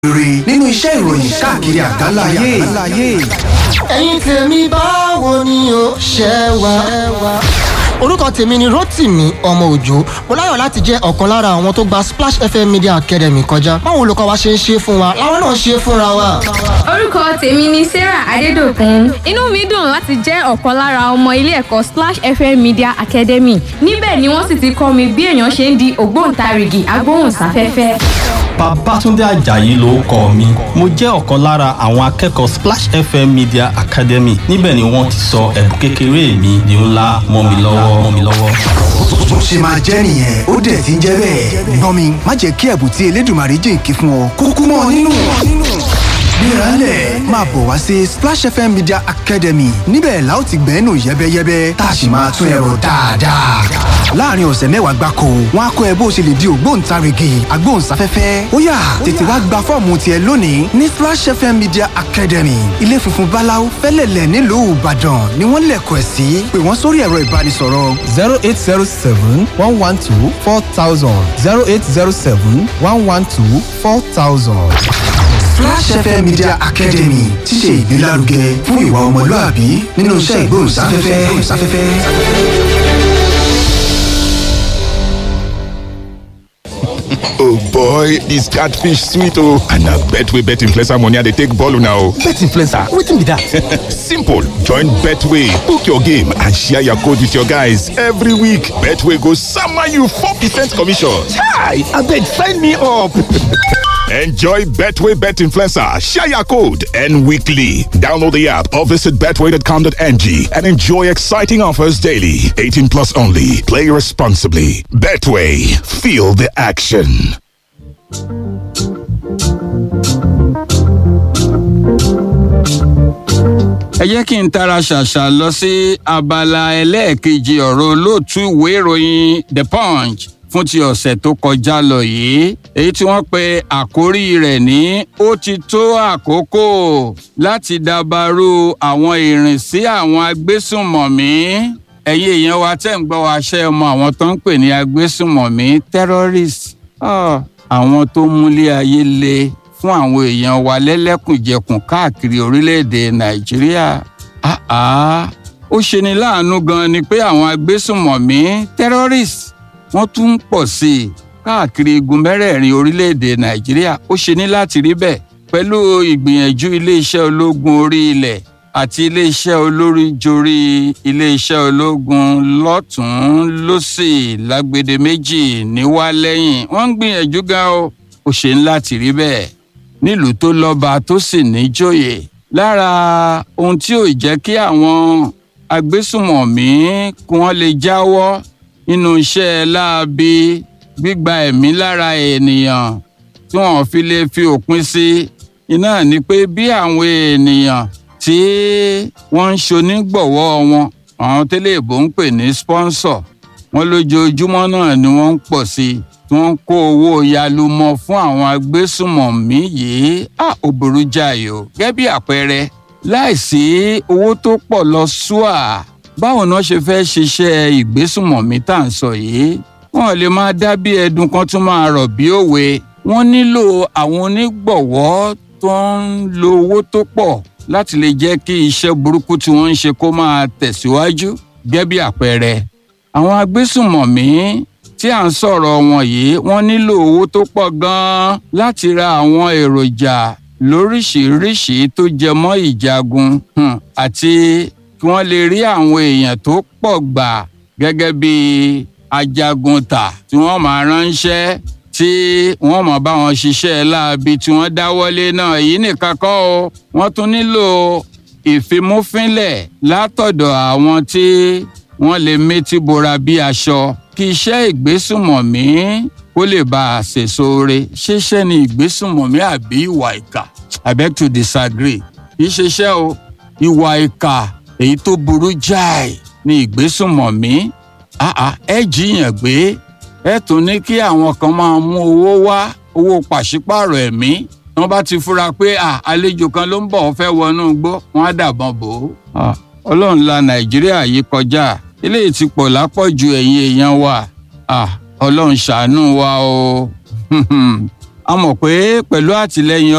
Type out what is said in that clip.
rere nínú iṣẹ́ ìròyìn káàkiri àgbáláyé. ẹ̀yin tèmi báwo ni o ṣe wà. orúkọ tèmi ni rotimi ọmọ òjò mo láyọ̀ láti jẹ́ ọ̀kan lára àwọn tó gba splash fm media academy kọjá báwo olùkọ́ wa ṣe ń ṣe fún wa làwọn náà ṣe fúnra wa. orúkọ tèmi ni sarah adédọkùn inú mi dùn láti jẹ́ ọ̀kan lára ọmọ ilé ẹ̀kọ́ splash fm media academy níbẹ̀ ni wọ́n sì ti kọ́ mi bí èèyàn ṣe ń di ògbóǹtarìgì agbóhùnsáfẹ́fẹ́. Babátúndé Àjàyí ló kọ mi. Mo jẹ́ ọ̀kan lára àwọn akẹ́kọ̀ọ́ Splash FM Media Academy. Níbẹ̀ ni wọ́n ti sọ ẹ̀bùn kékeré mi di ńlá mọ́ mi lọ́wọ́ mọ́ mi lọ́wọ́. bó ṣe máa jẹ́ nìyẹn ó dẹ̀ ti ń jẹ́ bẹ́ẹ̀. gbọ́n mi má jẹ́ kí ẹ̀bùn tí elédùnmarè jìnkí fún ọ kúkú mọ́ ọ nínú. gbéraálẹ̀ máa bọ̀ wá sí Splash FM Media Academy níbẹ̀ la ó ti gbẹ́nu yẹ́bẹ́yẹ́bẹ́ tá a sì máa tún ẹ̀rọ dáadáa. láàrin ọ̀sẹ̀ mẹ́wàá gbáko wọn á kọ́ ẹ bó ṣe lè di ògbóǹtarìgì agbóhùnsáfẹ́fẹ́ ó yá tètè wá gba fọ́ọ̀mù tiẹ̀ lónìí ní Splash FM Media Academy ilé funfun báláú fẹ́lẹ̀lẹ̀ nílùú Ìbàdàn ni wọ́n lẹ̀kọ̀ ẹ̀ sí pé wọ́n sórí ẹ̀rọ ìbánisọ̀rọ̀ zero eight zero seven one one two four thousand zero eight zero seven one one two four thousand. Flash FM Media Academy ti ṣe ìgbélárugẹ fún ìwà ọmọlúàbí nínú iṣẹ́ ìgbóhùnsáfẹ́fẹ́. oh boy dis catfish sweet oh and na betway bet influencer money i dey take ball una o. bet influencer wetin be that. simple join betway book your game and share your code with your guys every week betway go sama you four percent commission. chai abeg sign me up. Enjoy Betway Bet Influencer, share your code, and weekly. Download the app or visit betway.com.ng and enjoy exciting offers daily. 18 plus only. Play responsibly. Betway, feel the action. ẹ jẹ́ kí n tara ṣàṣà lọ sí abala ẹlẹ́ẹ̀kejì ọ̀rọ̀ olóòtú ìwé ìròyìn the punch fún ti ọ̀sẹ̀ tó kọjá lọ yìí èyí tí wọ́n pe àkórí rẹ̀ ní ó ti tó àkókò láti dàbàrú àwọn ìrìnsí àwọn agbésùnmọ̀mí ẹ̀yin èèyàn wa tẹ́ ń gbọ́ wa ṣe ọmọ àwọn tó ń pè ní agbésùnmọ̀mí terrorist àwọn tó múlé ayé le fún àwọn èèyàn wa lẹ́lẹ́kùnjẹkùn káàkiri orílẹ̀-èdè nàìjíríà ó ṣeni láàánú gan ni pé àwọn agbésùnmọ̀mí terrorist wọ́n tún ń pọ̀ sí i káàkiri igun mẹ́rẹ̀ẹ̀rin orílẹ̀-èdè nàìjíríà ó ṣe ní láti rí bẹ́ẹ̀ pẹ̀lú ìgbìyànjú iléeṣẹ́ ológun orí ilẹ̀ àti iléeṣẹ́ olóríjorí iléeṣẹ́ ológun lọ́tún lọ́sì lágbede méjì níwá lẹ́yìn wọ́n ń gbìyànjú gan o ó ṣe ní láti rí bẹ́ẹ̀ nílùú tó lọ́ba tó sì níjòyè lára ohun tí ò jẹ́ kí àwọn agbésùmọ̀mí kí wọ́n lè jáwọ́ nínú iṣẹ́ láabi gbígba ẹ̀mí lára ènìyàn tí wọ́n fi lè fi òpin sí iná ni pé bí àwọn ènìyàn tí wọ́n ń ṣonígbọ̀wọ́ wọn àwọn tẹ́lẹ̀ ìbò ń pè ní sponsor wọn lójoojúmọ́ náà ni wọ́n ń pọ̀ sí i tí wọ́n ń kó owó yalumọ fún àwọn agbésùmọ̀mí yìí á ò burú jáì o gẹ́gẹ́ bí àpẹẹrẹ láìsí owó tó pọ̀ lọ ṣùà báwo náà ṣe fẹ́ ṣiṣẹ́ ìgbésùmọ̀mí tá à ń sọ yìí wọn lè máa dá bí ẹdun kan tún máa rọ̀ bí òwe wọ́n nílò àwọn onígbọ̀wọ́ tó ń lo owó tó pọ̀ láti lè jẹ́ kí iṣẹ́ burúkú tí wọ́n ń ṣe kó máa tẹ̀síwájú gẹ́gẹ́ bí àpẹẹrẹ àwọn agbésùmọ̀mí tí à ń sọ̀rọ̀ wọn yìí wọ́n nílò owó tó pọ̀ gan-an láti ra àwọn èròjà lóríṣiríṣi tó jẹ mọ́ ìjagun àti kí wọ́n lè rí àwọn èèyàn tó pọ̀ gbà gẹ́gẹ́ bí ajagunta tí wọ́n máa ránṣẹ́ tí wọ́n máa bá wọn ṣiṣẹ́ láabi tí wọ́n dáwọ́lé náà èyí nìkan kọ́ o wọ́n tún nílò ìfimúfínlẹ̀ látọ̀dọ̀ àwọn tí wọ́n lè métí bora bí aṣọ kí iṣẹ́ ìgbésùmọ̀mí kó lè bá a ṣèso re ṣiṣẹ́ ni ìgbésùmọ̀mí àbí ìwà ìkà I beg to disagree kì í ṣiṣẹ́ o ìwà ìkà èyí tó burú jáì ní ìgbésùnmọ̀mí ẹ jiyàn gbé ẹ tún ní kí àwọn kan máa mú owó wá owó pàṣípààrọ̀ ẹ̀mí wọ́n bá ti fura pé àlejò kan ló ń bọ̀ fẹ́ wọnú igbó wọ́n á dàbọn bò ó. ọlọ́run la nàìjíríà yìí kọjá eléyìí ti pọ̀ lápọ̀jù ẹ̀yin èèyàn wa ọlọ́run ṣàánú wa o a mọ̀ pé pẹ̀lú àtìlẹyìn